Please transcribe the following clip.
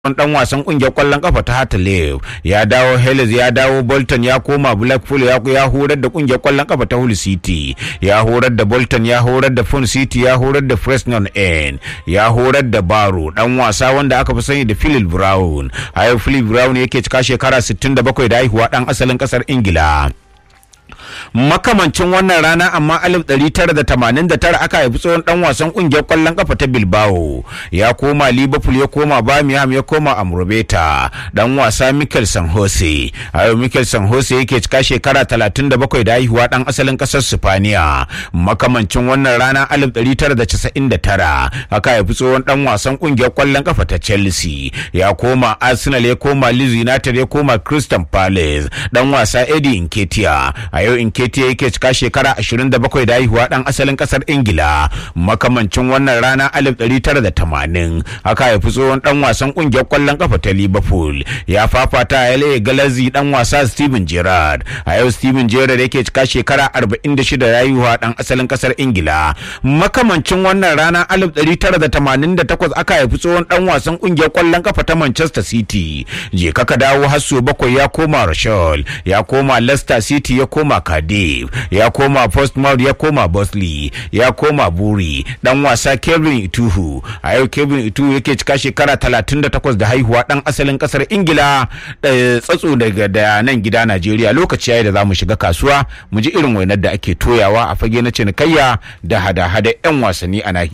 dan wasan kungiyar kwallon kafa ta Hatley ya dawo Helles ya dawo Bolton ya koma Blackpool ya ya horar da kungiyar kwallon kafa ta Hull City ya horar da Bolton ya horar da Fun City ya horar da Fresnon End ya horar da Baro dan wasa wanda aka fi sani da Philip Brown a yau Philip Brown yake cika shekara 67 da haihuwa dan asalin kasar Ingila makamancin wannan rana amma 1989 aka haifi tsohon dan wasan kungiyar kwallon kafa ta Bilbao ya koma Liverpool ya koma Birmingham ya koma Amrobeta dan wasa Mikel San Jose a yau Mikel San Jose yake cika shekara 37 da haihuwa dan asalin kasar Spaniya makamancin wannan rana 1999 aka haifi tsohon dan wasan kungiyar kwallon kafa ta Chelsea ya koma Arsenal ya koma Leeds United ya koma Crystal Palace dan wasa Eddie Nketiah a yau Nketiah yake cika shekara 27 da haihuwa dan asalin kasar Ingila makamancin wannan rana 1980 aka haifi tsohon dan wasan kungiyar kwallon kafa ta Liverpool ya fafata a LA Galazi dan wasa Steven Gerrard a yau Steven Gerrard yake cika shekara 46 da haihuwa dan asalin kasar Ingila makamancin wannan rana 1988 aka haifi tsohon dan wasan kungiyar kwallon kafa ta Manchester City je kaka dawo hasso bakwai ya koma Rashall ya koma Leicester City ya koma Cardiff ya koma Portsmouth ya koma Bosley ya koma Buri dan wasa Kevin Ituhu a yau Kevin Ituhu yake cika shekara 38 da haihuwa dan asalin kasar Ingila tsatso daga da nan gida Najeriya lokaci yayi da zamu shiga kasuwa mu ji irin wainar da ake toyawa a fage na cinikayya da hada-hada 'yan wasanni a nahiyar